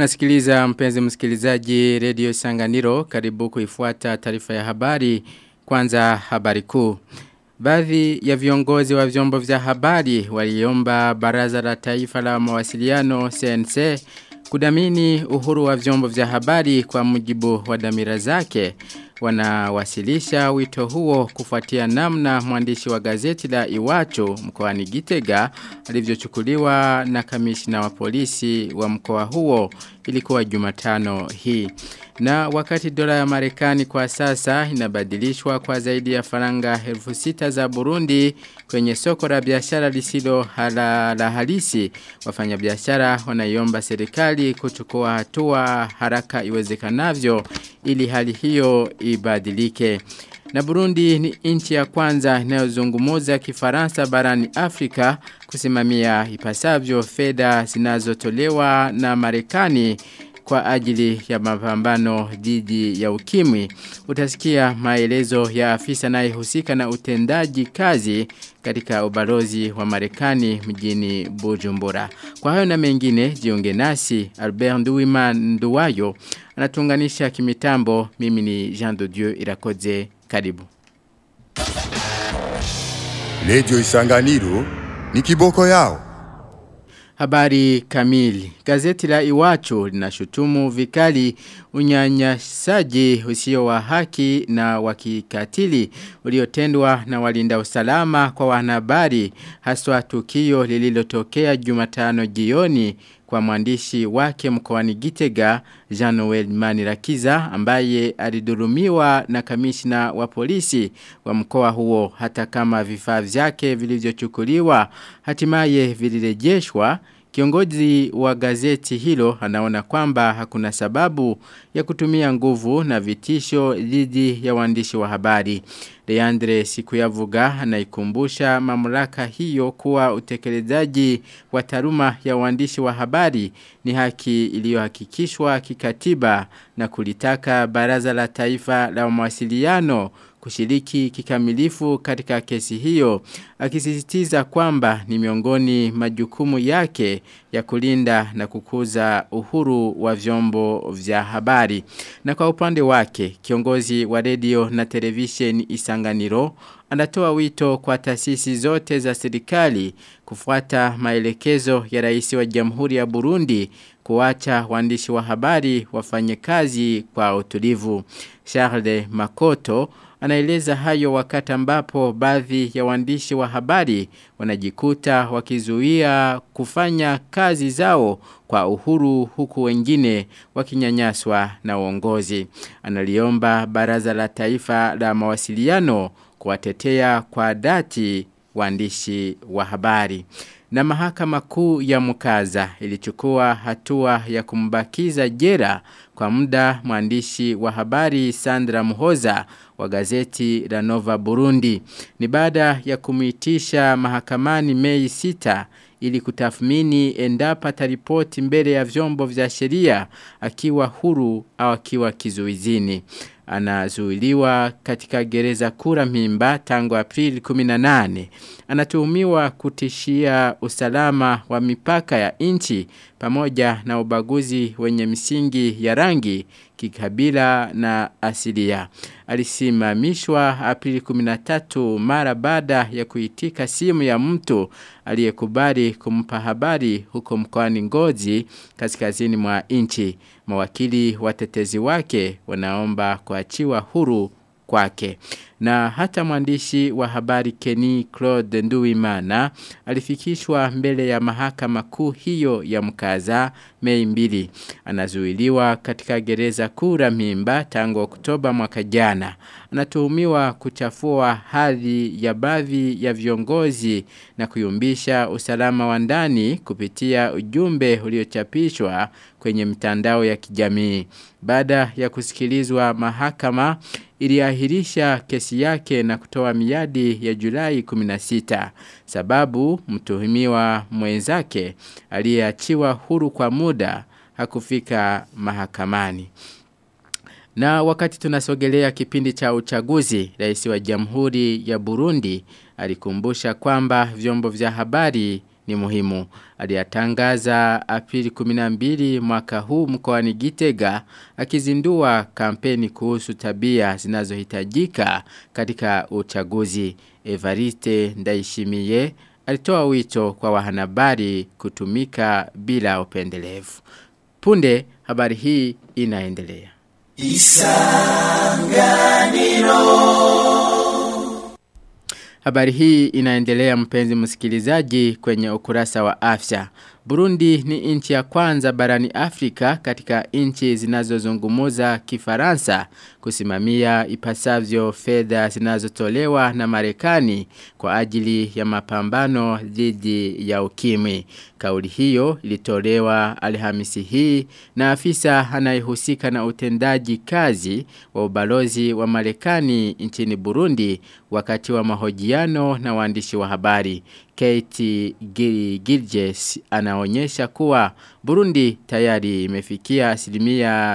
Unasikiliza mpenzi msikilizaji Radio Sanganiro karibu kuifuata taarifa ya habari kwanza habari kuu. Baadhi ya viongozi wa vyombo vya habari waliomba baraza la taifa la mawasiliano CNC kudamini uhuru wa vyombo vya habari kwa mujibu wa damira zake wanawasilisha wito huo kufuatia namna mwandishi wa gazeti la Iwacho mkoani Gitega alivyochukuliwa na kamishna wa polisi wa mkoa huo ilikuwa Jumatano hii. Na wakati dola ya Marekani kwa sasa inabadilishwa kwa zaidi ya faranga elfu sita za Burundi kwenye soko la biashara lisilo hala, la halisi wafanyabiashara wanaiomba serikali kuchukua hatua haraka iwezekanavyo ili hali hiyo ibadilike. Na Burundi ni nchi ya kwanza inayozungumuza kifaransa barani Afrika kusimamia ipasavyo fedha zinazotolewa na Marekani kwa ajili ya mapambano dhidi ya ukimwi. Utasikia maelezo ya afisa anayehusika na utendaji kazi katika ubalozi wa Marekani mjini Bujumbura. Kwa hayo na mengine jiunge nasi Albert Nduwima Nduwayo anatunganisha kimitambo mimi ni Jean de Dieu Irakoze karibu. Radio Isanganiro ni kiboko yao. Habari kamili. Gazeti la Iwacho linashutumu vikali unyanyasaji usio wa haki na wakikatili uliotendwa na walinda usalama kwa wanahabari haswa tukio lililotokea Jumatano jioni kwa mwandishi wake mkoani Gitega Jean Noel Manirakiza ambaye alidhulumiwa na kamishna wa polisi wa mkoa huo hata kama vifaa vyake vilivyochukuliwa hatimaye vilirejeshwa Kiongozi wa gazeti hilo anaona kwamba hakuna sababu ya kutumia nguvu na vitisho dhidi ya waandishi wa habari. Leandre Sikuyavuga anaikumbusha mamlaka hiyo kuwa utekelezaji wa taruma ya waandishi wa habari ni haki iliyohakikishwa kikatiba na kulitaka baraza la taifa la mawasiliano kushiriki kikamilifu katika kesi hiyo akisisitiza kwamba ni miongoni majukumu yake ya kulinda na kukuza uhuru wa vyombo vya habari na kwa upande wake kiongozi wa redio na television Isanganiro anatoa wito kwa taasisi zote za serikali kufuata maelekezo ya rais wa Jamhuri ya Burundi kuacha waandishi wa habari wafanye kazi kwa utulivu. Charles Makoto anaeleza hayo wakati ambapo baadhi ya waandishi wa habari wanajikuta wakizuia kufanya kazi zao kwa uhuru huku wengine wakinyanyaswa na uongozi. Analiomba baraza la taifa la mawasiliano kuwatetea kwa dhati waandishi wa habari. Na mahakama kuu ya mkaza ilichukua hatua ya kumbakiza jera kwa muda mwandishi wa habari Sandra Muhoza wa gazeti la Nova Burundi. Ni baada ya kumitisha mahakamani Mei 6 ili kutathmini endapo taripoti mbele ya vyombo vya sheria akiwa huru au akiwa kizuizini anazuiliwa katika gereza kura mimba tangu Aprili 18. Anatuhumiwa kutishia usalama wa mipaka ya nchi pamoja na ubaguzi wenye misingi ya rangi kikabila na asilia. Alisimamishwa Aprili 13 mara baada ya kuitika simu ya mtu aliyekubali kumpa habari huko mkoani Ngozi kaskazini mwa nchi. Mawakili watetezi wake wanaomba kuachiwa huru kwake. Na hata mwandishi wa habari Kenny Claude Nduwimana alifikishwa mbele ya mahakama kuu hiyo ya mkaza Mei mbili. Anazuiliwa katika gereza kura mimba tangu Oktoba mwaka jana. Anatuhumiwa kuchafua hadhi ya baadhi ya viongozi na kuyumbisha usalama wa ndani kupitia ujumbe uliochapishwa kwenye mitandao ya kijamii. Baada ya kusikilizwa mahakama iliahirisha kesi yake na kutoa miadi ya Julai 16 sababu mtuhumiwa mwenzake aliyeachiwa huru kwa muda hakufika mahakamani. Na wakati tunasogelea kipindi cha uchaguzi, rais wa Jamhuri ya Burundi alikumbusha kwamba vyombo vya habari ni muhimu. Aliyatangaza Aprili 12 mwaka huu mkoani Gitega akizindua kampeni kuhusu tabia zinazohitajika katika uchaguzi. Evariste Ndaishimiye alitoa wito kwa wahanabari kutumika bila upendelevu. Punde habari hii inaendelea. Habari hii inaendelea mpenzi msikilizaji kwenye ukurasa wa afya. Burundi ni nchi ya kwanza barani Afrika katika nchi zinazozungumuza kifaransa kusimamia ipasavyo fedha zinazotolewa na Marekani kwa ajili ya mapambano dhidi ya ukimwi. Kauli hiyo ilitolewa Alhamisi hii na afisa anayehusika na utendaji kazi wa ubalozi wa Marekani nchini Burundi wakati wa mahojiano na waandishi wa habari. Kate Gilges anaonyesha kuwa Burundi tayari imefikia asilimia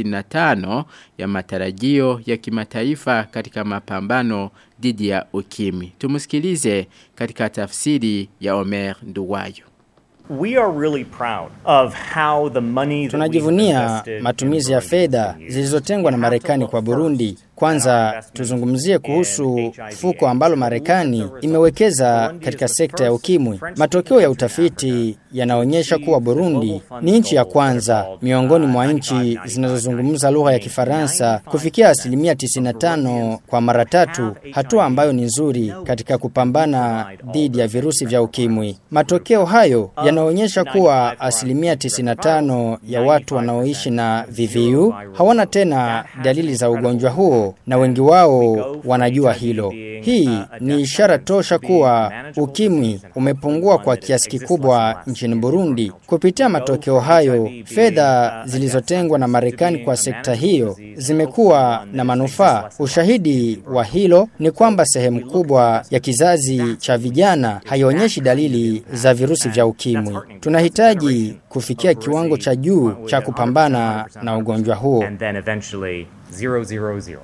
95 ya matarajio ya kimataifa katika mapambano dhidi ya ukimwi. Tumusikilize katika tafsiri ya Omer Nduwayo. We are really proud of how the money Tunajivunia matumizi ya fedha zilizotengwa na Marekani kwa Burundi. Kwanza tuzungumzie kuhusu fuko ambalo Marekani imewekeza katika sekta ya ukimwi. Matokeo ya utafiti yanaonyesha kuwa Burundi ni nchi ya kwanza miongoni mwa nchi zinazozungumza lugha ya Kifaransa kufikia asilimia 95 kwa mara tatu, hatua ambayo ni nzuri katika kupambana dhidi ya virusi vya ukimwi. Matokeo hayo yanaonyesha kuwa asilimia 95 ya watu wanaoishi na VVU hawana tena dalili za ugonjwa huo na wengi wao wanajua hilo. Hii ni ishara tosha kuwa ukimwi umepungua kwa kiasi kikubwa nchini Burundi. Kupitia matokeo hayo, fedha zilizotengwa na Marekani kwa sekta hiyo zimekuwa na manufaa. Ushahidi wa hilo ni kwamba sehemu kubwa ya kizazi cha vijana haionyeshi dalili za virusi vya ukimwi. Tunahitaji kufikia kiwango cha juu cha kupambana na ugonjwa huo. and then eventually 000.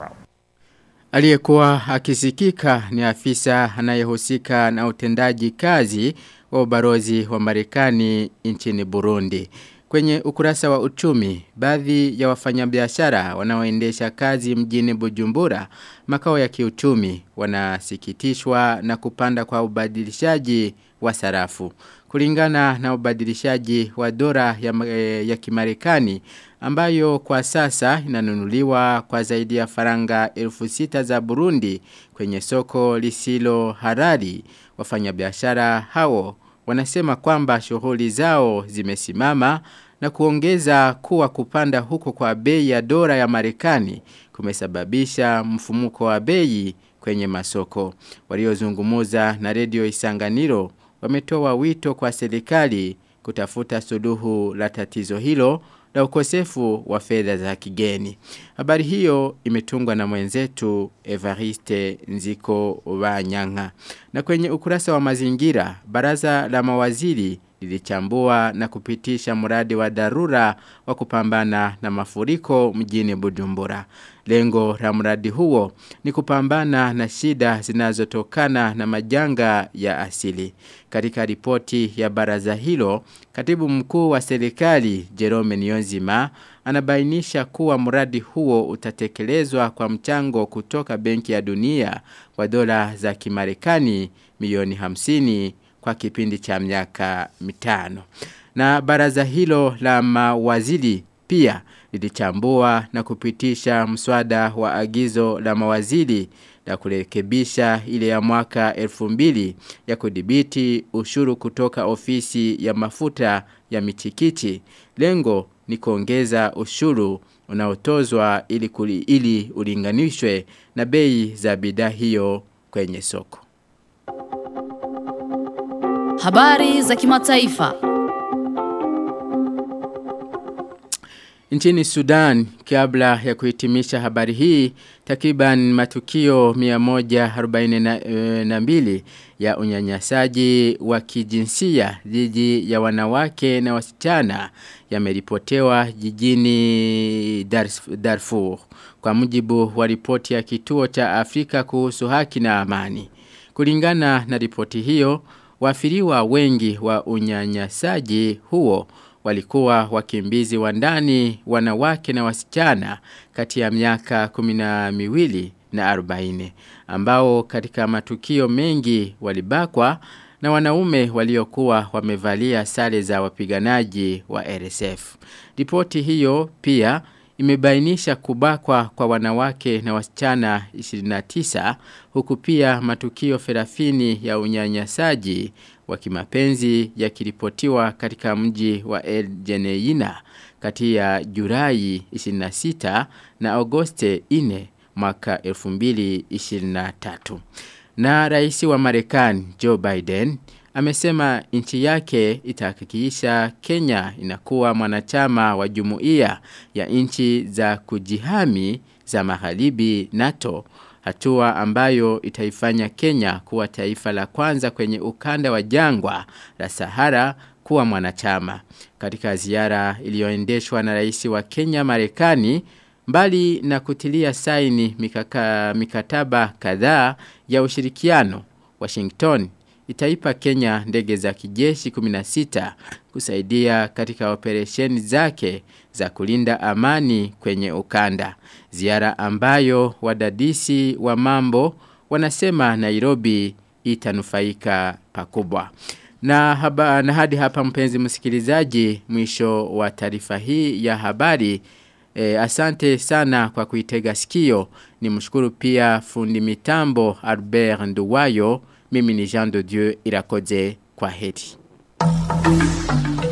Aliyekuwa akisikika ni afisa anayehusika na utendaji kazi wa ubarozi wa Marekani nchini Burundi. Kwenye ukurasa wa uchumi, baadhi ya wafanyabiashara wanaoendesha kazi mjini Bujumbura, makao ya kiuchumi, wanasikitishwa na kupanda kwa ubadilishaji wa sarafu. Kulingana na ubadilishaji wa dola ya, eh, ya kimarekani ambayo kwa sasa inanunuliwa kwa zaidi ya faranga elfu sita za Burundi kwenye soko lisilo harari wafanyabiashara hao wanasema kwamba shughuli zao zimesimama na kuongeza kuwa kupanda huko kwa bei ya dola ya Marekani kumesababisha mfumuko wa bei kwenye masoko. Waliozungumuza na redio Isanganiro wametoa wito kwa serikali kutafuta suluhu la tatizo hilo la ukosefu wa fedha za kigeni. Habari hiyo imetungwa na mwenzetu Evariste Nziko Wanyanga. Na kwenye ukurasa wa mazingira, baraza la mawaziri lilichambua na kupitisha mradi wa dharura wa kupambana na mafuriko mjini Bujumbura. Lengo la mradi huo ni kupambana na shida zinazotokana na majanga ya asili. Katika ripoti ya baraza hilo, katibu mkuu wa serikali Jerome Niyonzima anabainisha kuwa mradi huo utatekelezwa kwa mchango kutoka Benki ya Dunia wa dola za Kimarekani milioni 50 kwa kipindi cha miaka mitano. Na baraza hilo la mawaziri pia lilichambua na kupitisha mswada wa agizo la mawaziri la kurekebisha ile ya mwaka 2000 ya kudhibiti ushuru kutoka ofisi ya mafuta ya michikichi. Lengo ni kuongeza ushuru unaotozwa ili, kuli, ili ulinganishwe na bei za bidhaa hiyo kwenye soko. Habari za kimataifa. Nchini Sudan, kabla ya kuhitimisha habari hii, takriban matukio 142 ya unyanyasaji wa kijinsia dhidi ya wanawake na wasichana yameripotewa jijini Darfur. Kwa mujibu wa ripoti ya kituo cha Afrika kuhusu haki na amani. Kulingana na ripoti hiyo, Wafiriwa wengi wa unyanyasaji huo walikuwa wakimbizi wa ndani wanawake na wasichana kati ya miaka kumina miwili na arobaini ambao katika matukio mengi walibakwa na wanaume waliokuwa wamevalia sare za wapiganaji wa RSF. Ripoti hiyo pia imebainisha kubakwa kwa wanawake na wasichana 29 huku pia matukio ferafini ya unyanyasaji wa kimapenzi yakiripotiwa katika mji wa El Geneina kati ya Julai 26 na Agoste 4 mwaka 2023. Na rais wa Marekani Joe Biden amesema nchi yake itahakikisha Kenya inakuwa mwanachama wa jumuiya ya nchi za kujihami za magharibi NATO hatua ambayo itaifanya Kenya kuwa taifa la kwanza kwenye ukanda wa jangwa la Sahara kuwa mwanachama. Katika ziara iliyoendeshwa na rais wa Kenya Marekani mbali na kutilia saini mikaka, mikataba kadhaa ya ushirikiano Washington itaipa Kenya ndege za kijeshi 16 kusaidia katika operesheni zake za kulinda amani kwenye ukanda. Ziara ambayo wadadisi wa mambo wanasema Nairobi itanufaika pakubwa. Na, haba, na hadi hapa mpenzi msikilizaji mwisho wa taarifa hii ya habari E, asante sana kwa kuitega sikio. Ni mshukuru pia fundi mitambo Albert Nduwayo. Mimi ni Jean de Dieu Irakoze kwa heri.